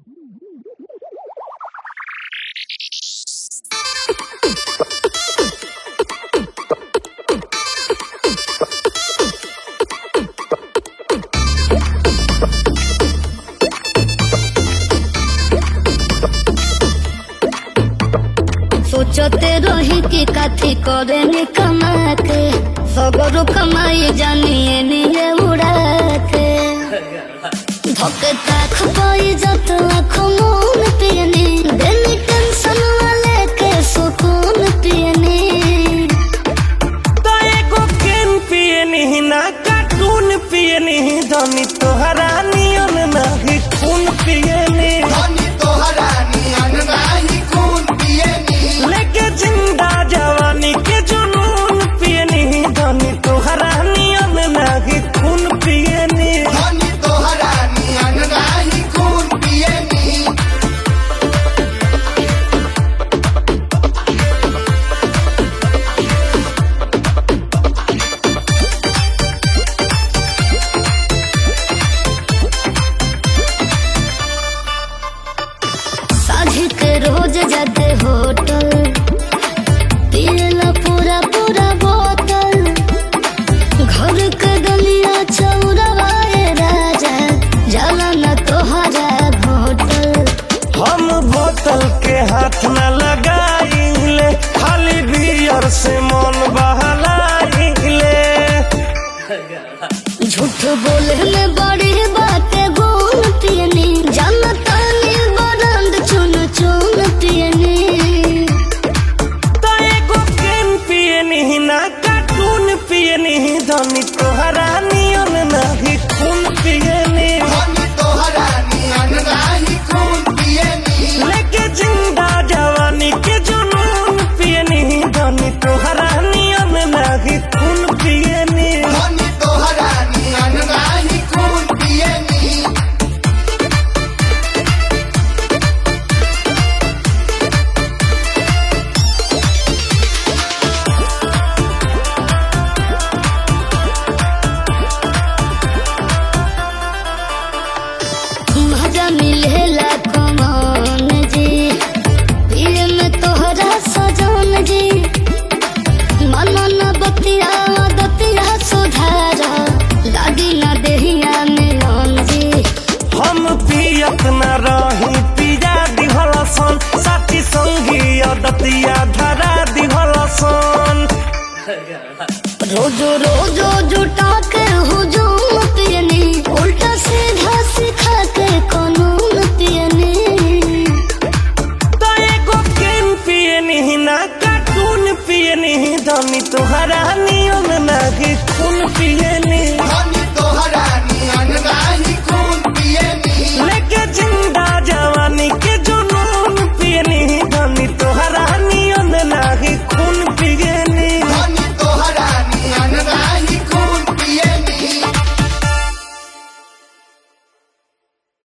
सोचते रही कि काथी करे नी कमा के सगरो कमाई जानिए निये उड़ा के धोके ताख पाई जत लाख मून पियनी देनी टेंशन वाले के सुकून पियनी तो एगो केन पियनी ना कार्टून पियनी धनी तोहरा नियन नाही खून पियनी धनी तोहरा नियन नाही खून पियनी लेके जिंदा जवानी के जुनून पियनी धनी तोहरा नियन नाही खून पियनी धनी तोहरा नियन नाही खून पियनी साझी के रोज जाते होटल पियला पूरा पूरा बोतल घर के गलिया चौराहे राजा जाला न तोहरा होटल हम बोतल के हाथ न लगाइले खाली बियर से मन बहलाइले झूठ बोले में बड़ी बातें गुण पियनी जानता नी बरंद चुन चुन पियनी तो एगो केन पियनी ना कार्टून पियनी धनी तोहरा नियन नाही खून पियनी धनी तोहरा नियन नाही खून पियनी लेके जिंदा जवानी के जुनून पियनी धनी तोहरा नियन नाही खून पियनी धनी तोहरा नियन नाही खून पियनी मजा मिलेला कमान जी पिए में तोहरा सजान जी मन न बतिया दतिया सुधारा लागी न देहिया मिलन जी हम पियत न रही पिया दिहलसन साथी संगी अदतिया धरा दिहलसन रोजो रोजो जुटा के हुजूम पियनी उल्टा सीधा सिखा के कानून पियनी तो एगो केन पियनी ना कार्टून पियनी धनी तोहरा नियन नाही खून पियनी